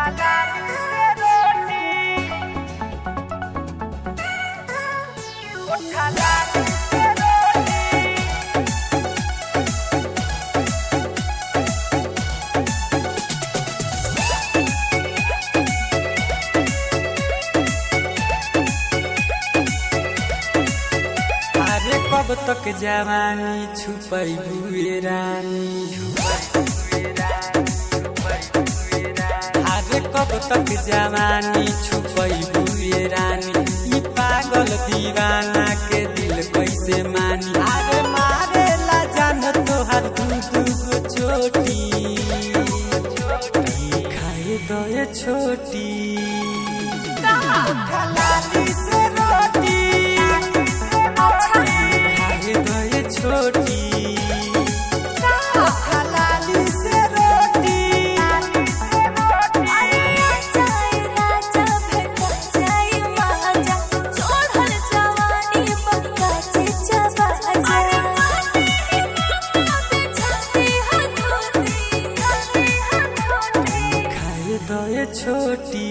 अरे कब तक जवानी छुपई हुए रानी अरे कब तक जवानी छुपई हुए रानी ई पागल दीवाना के दिल कैसे मानी अरे मारे ला जान तोहर दू दू गो चोटी खाए दो ये छोटी खलाली से रोटी खाए दो ये छोटी खलाली से रोटी खाए दो ये छोटी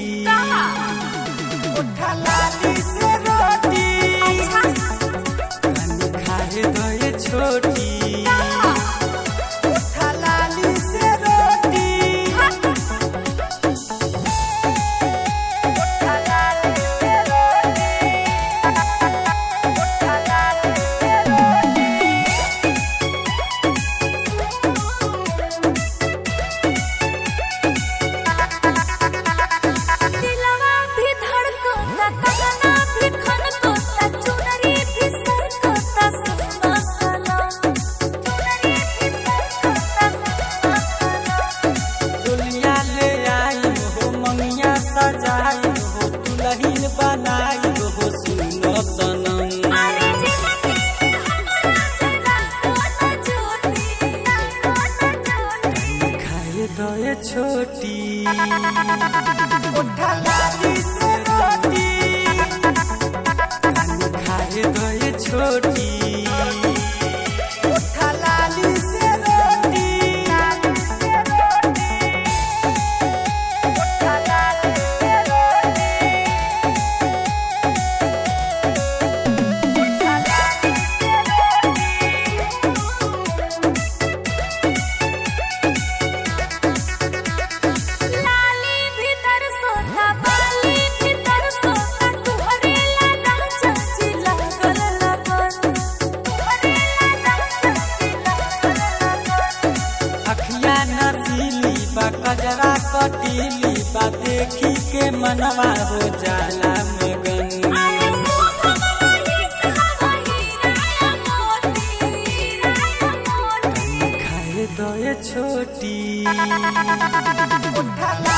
खलाली से रोटी खाए दो ये छोटी खलाली से रोटी दिलवा भी धड़कता कंगना भी खनकता चुनरी भी सरकता सुना सनम चुनरी भी सरकता सुना सनम दुनिया ले आई हो मंगिया सजाई हो दुल्हन बनाई हो सुनो सनम अरे जिंदगी हमरा जरा कोना छोटी कोना छोटी खाए दो ये छोटी खलाली से रोटी खाए दो ये छोटी खलाली से रोटी लाली भीतर सोता बाली भीतर सोता तुहरे ला राजा जी लागल लगन तुहरे ला राजा जी लागल लगन अखिया नसीली बा कजरा कटीली बा देखी के मनवा हो जाला मगन अरे सोहवाई सहाई राया मोती राया मोती खाए दो ये छोटी खलाली